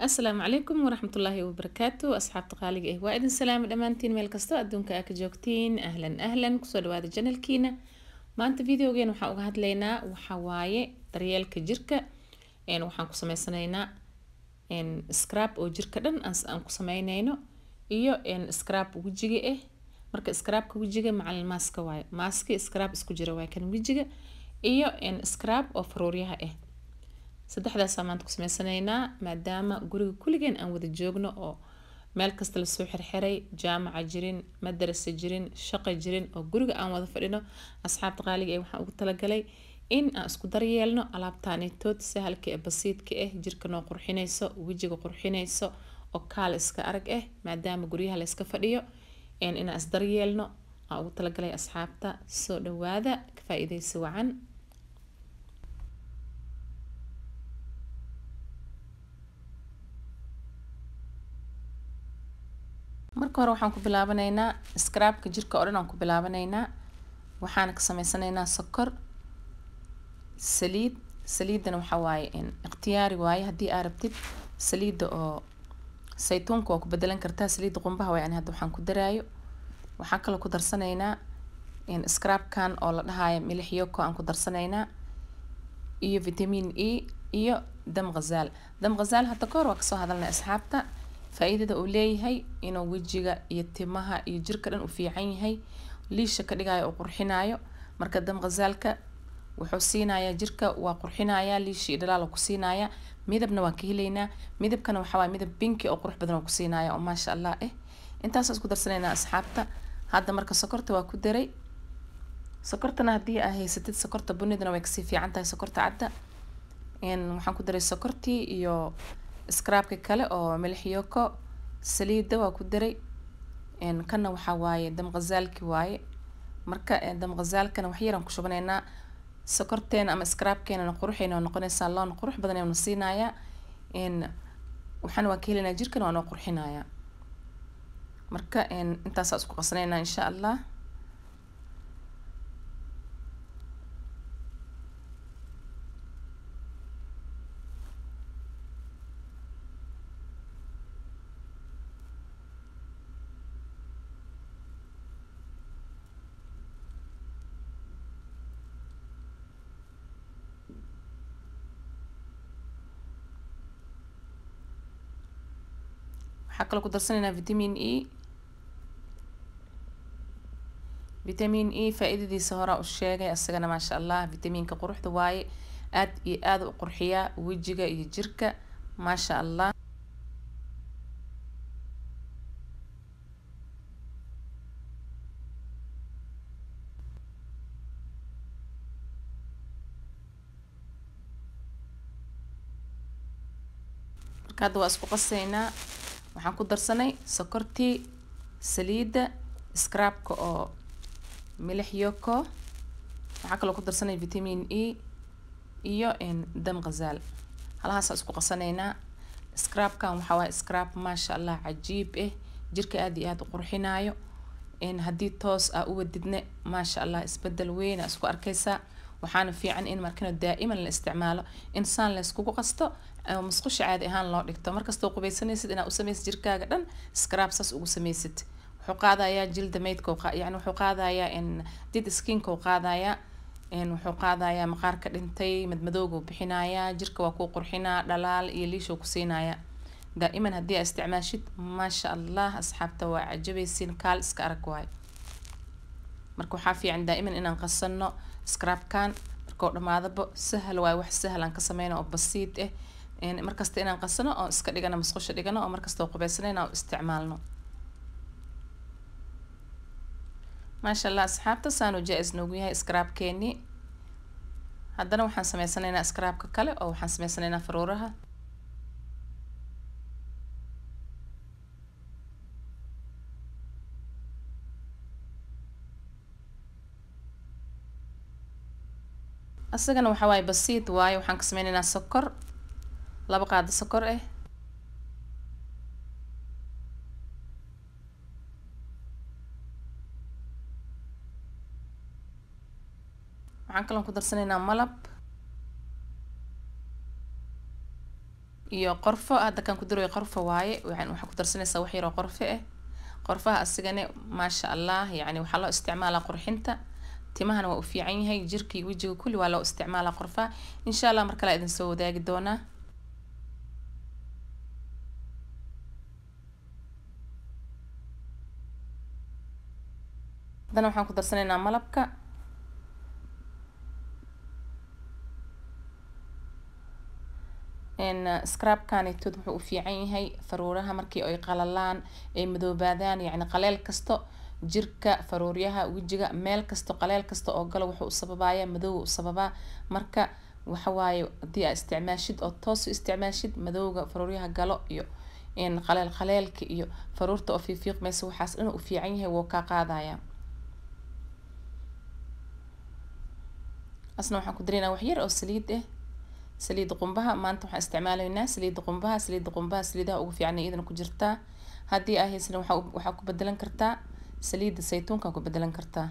asalaamu calaykum waraxmatullaahi wabarakaatu asxaabta qaaliga ah waa idin salaami dhammaantiin meel kastoo adduunka aa ka joogtiin ahlan ahlan kusoo dhawaada janalkiina maanta videogeena waxaan uga hadlaynaa waxaa waaye daryeelka jirka waxaan ku sameysanaynaa scrab oo jirka dhan aan ku sameynayno iyo scrab wejiga ah marka scrabka wejiga macalin maaska waaye maaski scrab isku jira waaye kan wejiga iyo scrab oo faruuryaha ah saddexdaasaa maanta ku sameysanaynaa maadaama guriga kulligeen aan wada joogno oo meel kasta lasoo xirxiray jaamaca jirin madarasa jirin shaqa jirin oo guriga aan wada fadhino asxaabta qaaliga ee waxaan ugu talagalay in aan isku daryeelno alaabtaanitood sahalka ee basiidka ah jirka noo qurxinayso wejiga qurxinayso oo kaal iska arag ah maadaama guryaha la iska fadhiyo inaan isdaryeelno aan ugu talagalay asxaabta soo dhawaada ka faa-iideysi wacan marka hore waxaan ku bilaabanaynaa scrabka jirka oo dhan aan ku bilaabanaynaa waxaana ka sameysanaynaa sokor saliid saliidana waxaa waaye ikhtiyaari waaye haddii aa rabtid saliidda oo saytuunka waa ku bedelan kartaa saliidda qumbaha waaye ani hadda waxaan ku daraayo waxaan kaloo ku darsanaynaa scrabkan oo la dhahaayo milix yoko aan ku darsanaynaa iyo vitamin e iyo dam ghazaal dam ghazaal hadda kahor waa kasoo hadalnay asxaabta faa-iidada uu leeyahay inuu wejiga iyo timaha iyo jirka dhan u fiican yahay liisha ka dhigayo oo qurxinayo marka dam khazaalka wuxuu siinayaa jirka waa qurxinayaa liisha iyo dhalaal ku siinaya midabna waa ka helaynaa midabkana waxaa waay midab binki oo qurux badan oo ku siinaya oo maasha allah eh intaasoo isku darsanaynaa asxaabta hadda marka sokorta waa ku daray sokortana haddii aa haysatid sokorta bunidana way kasii fiican tahay sokorta cadda waxaan ku daray sokortii iyo scrabka kale oo milixyoko saliida waa ku daray kana waxaa waaye dam khazaalki waaye marka dam khazaalkana wax yaraan ku shubanaynaa sokorteena ama scrabkeenana quruxayna waa noqonaysaa loona qurux badan aynu siinayaa waxaana waa ka helaynaa jirkana waa noo qurxinayaa marka intaasaa isku qasanaynaa insha allah waxaa kaloo ku darsanaynaa vitamin e vitamin e faa-iidadiisa horaa u sheegay asagana maasha allah vitamiinka quruxda waaye aad iyo aada u qurxiyaa wejiga iyo jirka maasha allah marka hadda waa isku qasaynaa waxaan ku darsanay sokortii saliidda scrabka oo milix yoko waxaa kaloo ku darsanay vitamin e iyo dam ghazaal halahaasa isku qasanaynaa scrabkan waxaa waaye scrab maasha allah cajiib ah jirka aada iyo aada u qurxinaayo haddii toos aa u wadidne maasha allah isbedel weyn aa isku arkaysaa waxaana fiican in markana daa'iman la isticmaalo in saan layskugu qasto musqusha caadi ahaan loo dhigto markastoo qubaysanaysid inaad u samaysid jirkaaga dhan scrab saas ugu samaysid wuxuu qaadayaa jilda maydka yani wuxuu qaadayaa did skinka uu qaadayaa wuxuu qaadayaa maqaarka dhintay madmadooga uu bixinayaa jirka waa kuu qurxinaa dhalaal iyo liishuu ku siinayaa daa'iman haddii aa isticmaashid maasha allah asxaabta waa cajabaysiin kaal iska arag waayo marka waxaa fiican daa'iman inaan qasano scrabkan markoo dhamaadaba sahal waayo wax sahal aan ka sameyno oo basiid ah markasta inaan qasano oo iska dhigano musqusha dhigano oo markastoo qubaysanayna oo isticmaalno maasha allah asxaabta saanu jaa-is noogu yahay scrabkeeni haddana waxaan sameysanaynaa scrabka kale oo waxaan sameysanaynaa faruuraha asagana waxaa waaye basiid waaye waxaan ka sameynaynaa sokor laba qaado sokor ah waxaan kaloo ku darsanaynaa malab iyo qorfo hadda kan ku darayo qorfo waaye waxaa ku darsanaysaa wax yaroo qorfo ah qorfaha asigane maasha allah yacni waxaa loo isticmaalaa qurxinta timahana waa u fiican yahay jirkii wejiga kulli waa loo isticmaalaa qorfaha insha allah mar kale idin soo wadaagi doonaa haddana waxaan ku darsanaynaa malabka scrabkanitood wuxuu u fiican yahay faruuraha markii ay qalalaan ay madoobaadaan yacni qaleel kasto jirka faruuryaha wejiga meel kasto qaleel kasta oo galo wuxuu u sababaya madoowa u sababaa marka waxawaaye haddii aa isticmaashid oo toos u isticmaashid madowga faruuryaha galo iyo qaleel qaleelka iyo faruurta oo fiifiiqmaysa waxaas inuu u fiican yahay wuu kaa qaadaya asna waxaan ku dareynaa wax yar oo saliid ah saliidda qumbaha maanta waxaan isticmaalaynaa saliidda qumbaha saliidda qumbaha saliidaha ugu fiican iyadana ku jirtaa haddii aa haysan waxaa waxaa ku bedelan kartaa saliidda saytuunka ku bedelan kartaa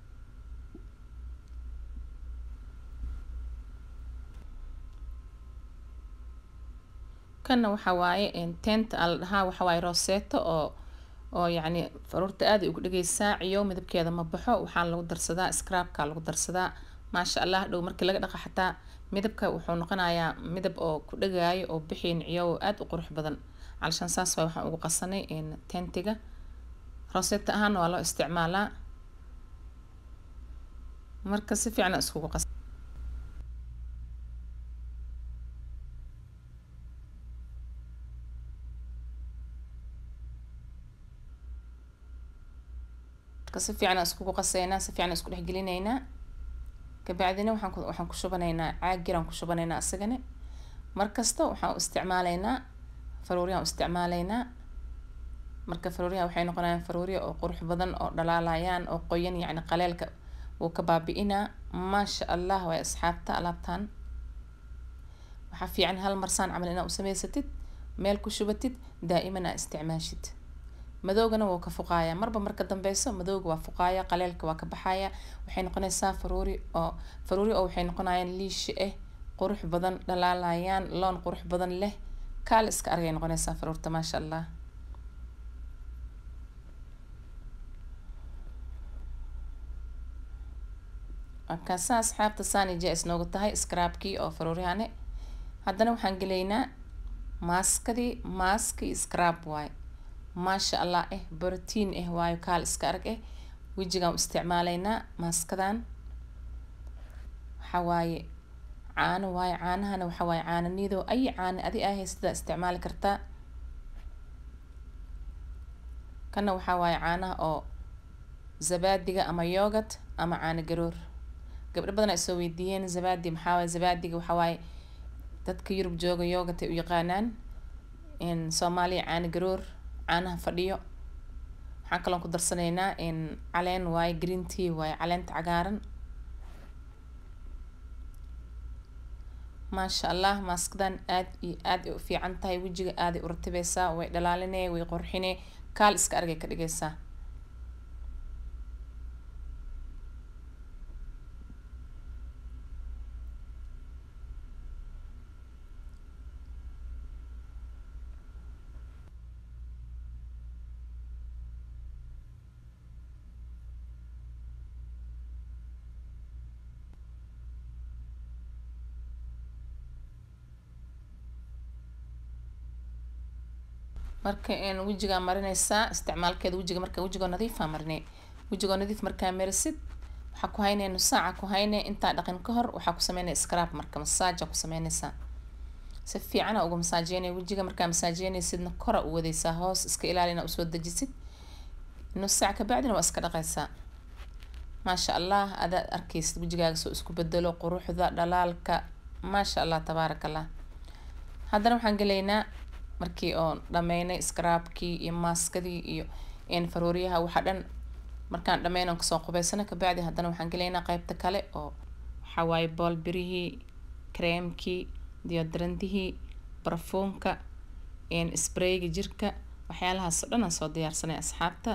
kanna waxa waaye teenta aa la dhahaa waxa waaye roseto oo oo yacni faruurta aad ay ugu dhegeysaa ciyow midabkeeda ma baxo waxaa lagu darsadaa scrabka lagu darsadaa maasha allah dhow markii laga dhaqa xataa midabka wuxuu noqonayaa midab oo ku dhagaayo oo bixiin ciyow aada u qurux badan calashaan saas waay waxaan ugu qasanay tentiga roseta ahaana waa loo isticmaalaa marka si fiican iskugu qas marka si fiican iskugu qaseynaa si fiican isku dhexgelinaynaa kabacdina waxaan ku waxaan ku shubanaynaa caagiraan ku shubanaynaa isagana markasta waxaan u isticmaalaynaa faruuriyaan u isticmaalaynaa marka faruuriyaha waxay noqonayaan faruuriya oo qurux badan oo dhalaalayaan oo qoyan yacni qaleelka wuu ka baabi-inaa maasha allah waay asxaabta alaabtan waxaa fiican hal marsaan camal inaa u samaysatid meel ku shubatid daa'iman aa isticmaashid madoogana wuu ka fuqaaya marba marka dambeyso madooga waa fuqaaya qaleelka waa ka baxaya waxay noqonaysaa faruuri oo faruuri oo waxay noqonayaan liishi ah qurux badan dhalaalayaan loon qurux badan leh kaal iska argay noqonaysaa faruurta maasha allah markaasaa asxaabta saani jaa-is noogu tahay scrabkii oo faruurihane haddana waxaan gelaynaa maaskadii maaskii scrab waaye maasha allah eh borotiin eh waayo kaal iska arag eh wejigaan u isticmaalaynaa maaskadan waxaa waaye caano waaye caanahana waxaa waaye caano niidow ay caano adi aa haysataa isticmaali kartaa kana waxaa waaye caanaha oo zabaadiga ama yogurt ama caano garoor gabdho badan ay soo weydiiyeen zabaadi maxaa waaye zabaadiga waxaa waaye dadka yurub jooga yogurt ay u yaqaanaan soomaaliya caano garoor caanaha fadhiyo waxaan kaloon ku darsanaynaa caleen waaye green tea waaye caleenta cagaaran maasha allah maaskadan aad iyo aad ay u fiican tahay wejiga aaday u ratibeysaa way dhalaalinee way qorxinee kaal iska argay ka dhigaysaa marka wejigaa marinaysaa isticmaalkeeda wejiga marka wejigoo nadiifaa marinay wejigoo nadiif markaa marisid waxaa ku haynaya nus saaca ku haynaya intaa dhaqin ka hor waxaa ku sameynaya scrab marka masaaja ku sameynaysaa si fiicana uga masaajeynaya wejiga markaa masaajeynaysidna kora u wadaysaa hoos iska ilaali inaa usoo dejisid nus saac kabacdina waa iska dhaqaysaa maasha allah adaad arkaysid wejigaaga soo isku bedelo quruxda dhalaalka maasha allah tabaaraka allah haddana waxaan gelaynaa markii oon dhameynay scrabkii iyo maaskadii iyo faruuriyaha waxa dhan markaan dhameyn oon kasoo qubeysana kabacdi haddana waxaan gelaynaa qeybta kale oo waxaa waaye boolbirihii creamkii deodorantihii barfuunka sprayga jirka waxyaalahaas oo dhan aan soo diyaarsanay asxaabta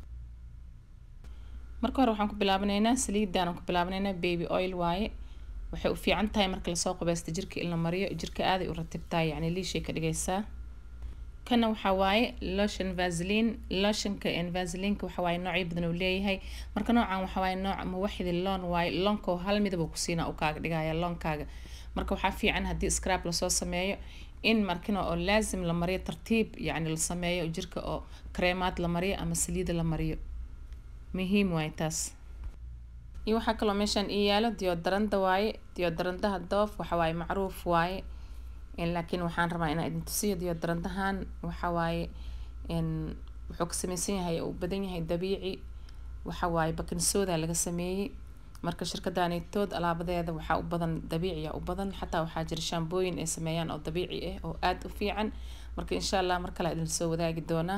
marka hore waxaan ku bilaabanaynaa saliidan aan ku bilaabanaynaa baby oil waaye waxay u fiican tahay marka lasoo qubaysto jirka in la mariyo jirka aaday u ratibtahay yacni liishay ka dhigaysaa kana waxaa waaye lotion vaseline lotionka vaselineka waxa waaye noocyo badan uu leeyahay marka noocan waxa waaye nooc muwaxidi loon waaye loonka hal midab uu kusiina uu kaaga dhigaya loonkaaga marka waxaa fiican haddii scrab lasoo sameeyo in markina oo laazim la mariyo tartiib yacni la sameeyo jirka oo kareemaad la mariyo ama saliida la mariyo muhiim waaye taas iyo waxaa kaloo meeshaan ii yaalo diodaranda waaye diodarandaha doof waxa waaye macruuf waaye laakiin waxaan rabaa inaan idin tusiyo diodarandahan waxa waaye wuxuu ka sameysan yahay uu badan yahay dabiici waxa waaye bakinsooda laga sameeyey marka shirkadaanitood alaabadeeda waxaa u badan dabiiciya u badan xataa waxaa jira shaambooyin ay sameeyaan oo dabiici ah oo aada u fiican marka insha allah mar kale idin soo wadaagi doonaa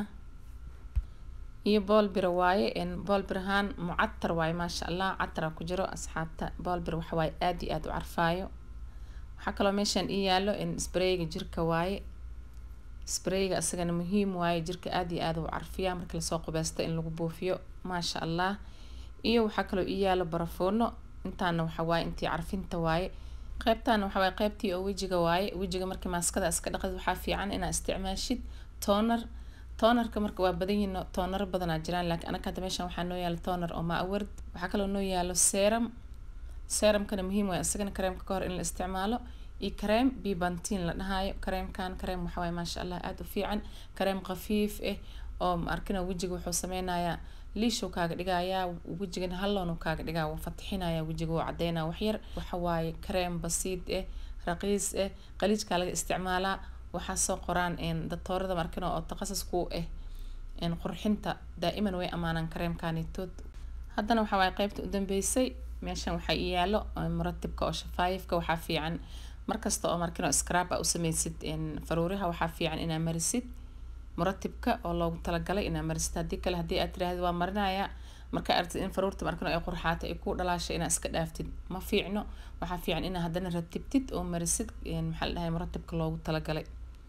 iyo boolbira waaye boolbirahaan mucatar waaye maasha allah catara ku jiro asxaabta boolbir waxa waaye aada iyo aada u carfaayo waxaa kaloo meeshaan ii yaalo sprayga jirka waaye sprayga isagana muhiim waaye jirka aada iyo aada u carfiya marka lasoo qubeysto in lagu buufiyo maasha allah iyo waxaa kaloo ii yaalo barafuuno intaana waxa waaye intii carfinta waaye qeybtaana waxa waaye qeybtii oo wejiga waaye wejiga markii maaskada iska dhaqid waxaa fiican inaa isticmaashid toner toonarka marka waa badan yihiin toonaro badanaa jiraan laakiin anaka hadda meeshan waxaa noo yaalo toonar oo maaward waxaa kaloo noo yaalo serum serumkana muhiim waaye isagana kareemka kahor in la isticmaalo iyo kareem bibantin la dhahaayo kareemkan kareem waxa waaye maasha allah aada u fiican kareem khafiif ah oo arkina wejiga wuxuu sameynayaa liishuu kaaga dhigayaa wejigana halloonu kaaga dhigaa wuu fatixinaya wejiga wuu cadeynaa waxyar waxa waaye kareem basiid ah raqiis ah qaliijkaa laga isticmaalaa waxaa soo qoraan datoorada markina oo takhasus ku ah qurxinta daa'iman way ammaanaan kareemkanitood haddana waxa waaye qeybta u dambeysay meeshan waxaa ii yaalo muratibka oo shafaayifka waxaa fiican markasta oo markino scrab a u sameysid faruuriha waxaa fiican inaa marisid muratibka oo loogu talagalay inaa marisid haddii kale haddii aad tiraahdo waa marinaya markaa aragtid in faruurta markino ay qurxaatay ay ku dhalaashay inaa iska dhaaftid ma fiicno waxaa fiican inaa haddana ratibtid oo marisid maxaa la dhahay muratibka loogu talagalay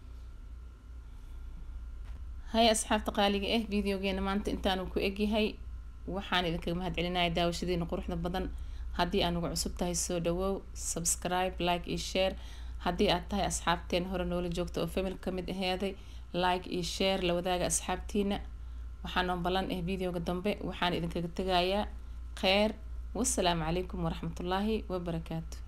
haya asxaabta qaaliga ah videogeena maanta intaanu ku egyahay waxaan idinkaga mahad celinaya daawashadiina quruxda badan haddii aan ugu cusub tahay soo dhawow subscribe like iyo share haddii aad tahay asxaabteen hore noola joogta oo famil kamid aheeday like iyo share la wadaaga asxaabtiina waxaanoo ballan ah videoga dambe waxaan idinkaga tegayaa kheer wasalaamu calaykum waraxmatullaahi wabarakaatu